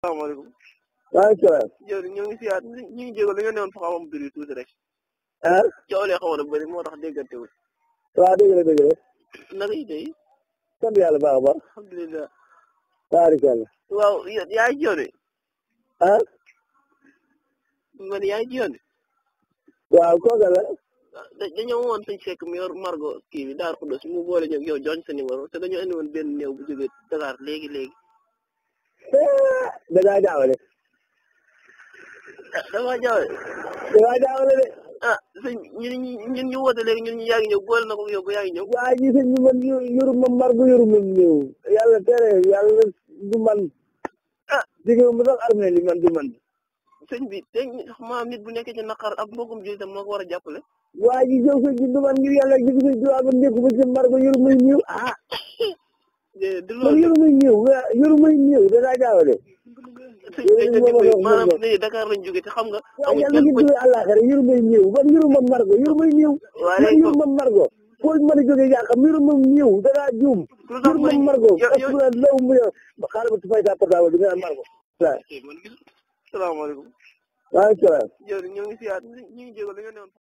salaamaaleykum. waaleykum salaam. jërëjëf ñoo ngi siyaat ñu ngi jégal dañoo newoon fa xaw ma bëri tuuti rek. ah. coow lee xawoon na bëri moo tax déggante wu. waaw dëgg la dëgg la. naka yi tey. sant yàlla baax a baax. alhamdulilah. baarikàlla. waaw yaa ngi ci yoon wi. ah. man yaa ngi ci yoon wi. waaw kooka la. da dañoo woon suñ fekk mu yor margo kii bi Darou Khoudoss mu boole ñoom yow joñ sa numéro te dañoo indi woon benn néew bu jógee Dakar léegi léegi. da ngaa jaawale. ah damaa jaawale. da ngaa jaawale de. ah sëñ ñun ñun ñu woote léegi ñun ñu yaa ngi ñëw boole na ko yow ba yaa ngi ñëw. waa ji sëñ bi man yoru ma margo yoru ma néew. yàlla tere yàlla du man. ah jigéen mu sax armée li man du man. sëñ bi te maam nit bu nekkee ci naqar ab mbokkum jullitam moo ko war a jàppale. waa ji jëw sëñ bi du man ngir yàlla jigi sëñ bi waa ba nekku ba ci margo yoru may néew ah. du man loolu yoru may néew yoru may néew da ngaa jaawale. sëñ bi dañ ko dimbali maanaam léegi Dakar lañ jógee te xam nga. waaw amul yàlla kenn ngi ku jógee àllaaxira yoru may néew man yoru ma margo yoru may néew. waaye man léegi yoru ma margo. foo mën a jógee yaa xam yoru ma néew da ngaa juum. lu tax yoru ma ma margo. yow yow asura law mu yow xaaral ma fay sa portable bi nga naan margo. waaw salaamaaleykum. waaleykum salaam. jërëjëf ñoo ngi siyaat ñu ngi jégal dañoo newoon